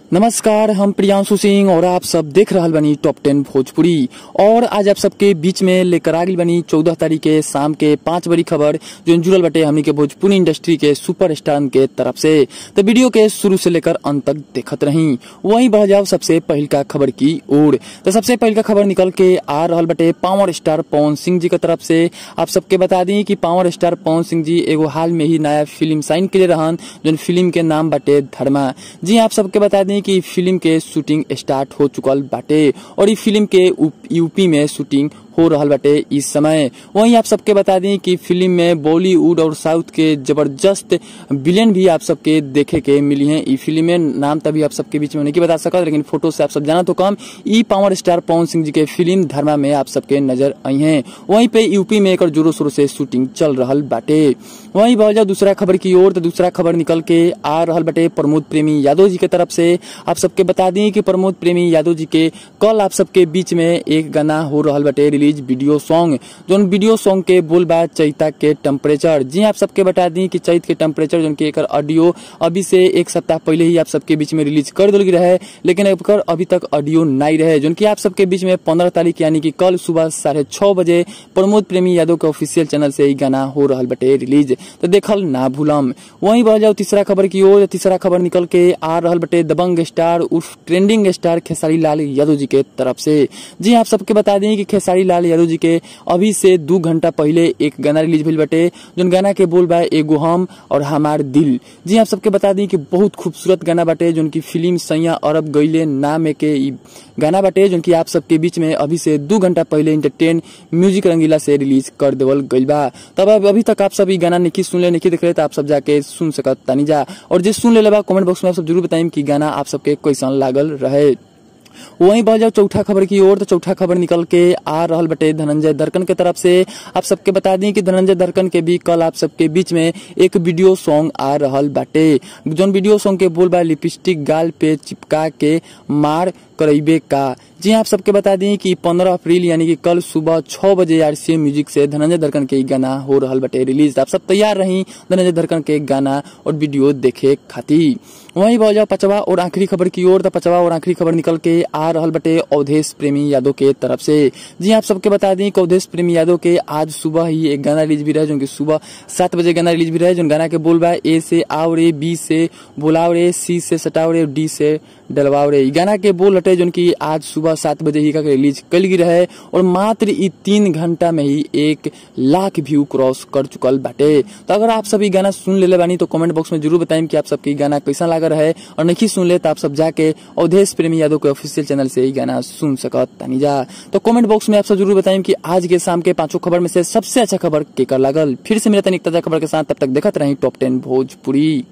नमस्कार हम प्रियांशु सिंह और आप सब देख रहल बनी टॉप टेन भोजपुरी और आज आप सबके बीच में लेकर आ गई बनी चौदह तारीख के शाम के पांच बड़ी खबर जो जुड़ल बटे हमनी के भोजपुरी इंडस्ट्री के सुपर स्टार के तरफ से तो वीडियो के शुरू से लेकर अंत तक देखत रही वहीं बढ़ जाओ सबसे पहल का खबर की ओर तो सबसे पहल का खबर निकल के आ रहल बटे पावर स्टार पवन सिंह जी की तरफ से आप सबके बता दी कि पावर स्टार पवन सिंह जी एगो हाल में ही नया फिल्म साइन के रहन जो फिल्म के नाम बाटे धर्मा जी आप सबके बता दी कि फिल्म के शूटिंग स्टार्ट हो चुकल बाटे और ई फिल्म के यूपी में शूटिंग हो रहल बाटे इस समय वहीं आप सबके बता दी कि फिल्म में बॉलीवुड और साउथ के जबरदस्त विलेन भी आप सबके देखे के मिली हैं ई फिल्म में नाम तभी आप सबके बीच में नहीं बता सकत लेकिन फोटो से आप सब जाना तो कम ई पावर स्टार पवन सिंह जी के फिल्म धर्मा में आप सबके नजर आई हैं वहीं पे यूपी में एक जोरों शोरों से शूटिंग चल रहल बाटे वहीं बढ़ जाओ दूसरा खबर की ओर तो दूसरा खबर निकल के आ रहल बाटे प्रमोद प्रेमी यादव जी के तरफ से आप सबके बता दी कि प्रमोद प्रेमी यादव जी के कल आप सबके बीच में एक गाना हो रहल बाटे रिलीज वीडियो सॉन्ग जो वीडियो सॉन्ग के बोल बा चैता के टेम्परेचर जी आप सबके बता दी कि चैत के टेम्परेचर जो एक ऑडियो अभी से एक सप्ताह पहले ही आप सबके बीच में रिलीज कर दिल रहे लेकिन एकर अभी तक ऑडियो नहीं रहे जो की आप सबके बीच में पंद्रह तारीख यानी कि कल सुबह साढ़े छह बजे प्रमोद प्रेमी यादव के ऑफिशियल चैनल से गाना हो रहा बटे रिलीज तो देखल ना भूलम वहीं बढ़ जाओ तीसरा खबर की ओर तीसरा खबर निकल के आ रहा बटे दबंग स्टार उर्फ ट्रेंडिंग स्टार खेसारी लाल यादव जी के तरफ से जी आप सबके बता दें कि खेसारी लाल यादव जी के अभी से दू घंटा पहले एक गाना रिलीज भेल बटे जो गाना के बोल बा एगो हम और हमार दिल जी आप सबके बता दी कि बहुत खूबसूरत गाना बाटे जो की फिल्म सैया अरब गईले नाम के गाना बाटे जो की आप सबके बीच में अभी से दू घंटा पहले इंटरटेन म्यूजिक रंगीला से रिलीज कर देवल गईल बा तब अभी तक आप सब गाना नहीं सुन ले नहीं देख रहे तो आप सब जाके सुन सकत तानी जा और जे सुन ले बा कमेंट बॉक्स में आप सब जरूर बताइम कि गाना आप सबके कैसन लागल रहे वहीं बढ़ जाओ चौथा खबर की ओर तो चौथा खबर निकल के आ रहा बटे धनंजय दर्कन के तरफ से आप सबके बता दी कि धनंजय दर्कन के भी कल आप सबके बीच में एक वीडियो सॉन्ग आ रहा बाटे जोन वीडियो सॉन्ग के बोल बा लिपस्टिक गाल पे चिपका के मार करेबे का जी आप सबके बता दी कि 15 अप्रैल यानी कि कल सुबह छह बजे आरसीएम म्यूजिक से धनंजय धरकन के गाना हो रहा बटे रिलीज आप सब तैयार रही धनंजय धरकन के गाना और वीडियो देखे खातिर वहीं बढ़ जाओ पचवा और आखिरी खबर की ओर तो पचवा और आखिरी खबर निकल के आ रहा बटे अवधेश प्रेमी यादव के तरफ से जी आप सबके बता दी कि अवधेश प्रेमी यादव के आज सुबह ही एक गाना रिलीज भी रहे जो कि सुबह सात बजे गाना रिलीज भी रहे जो गाना के बोल बा ए से आओ रे बी से बुलाओ रे सी से सटाओ रे डी से डलवाओ रे गाना के बोल हटे जो की आज सुबह सात बजे ही का रिलीज कल गई रहे और मात्र ई तीन घंटा में ही एक लाख व्यू क्रॉस कर चुकल बाटे तो अगर आप सभी गाना सुन ले बानी तो कमेंट बॉक्स में जरूर बताएं कि आप सबके गाना कैसा लगा रहे और नहीं सुन ले तो आप सब जाके अवधेश प्रेमी यादव के ऑफिशियल चैनल से ही गाना सुन सकत तानी जा तो कमेंट बॉक्स में आप सब जरूर बताएं कि आज के शाम के पांचों खबर में से सबसे अच्छा खबर केकर लागल फिर से मेरा तनिक ताजा खबर के साथ तब तक देखते रही टॉप टेन भोजपुरी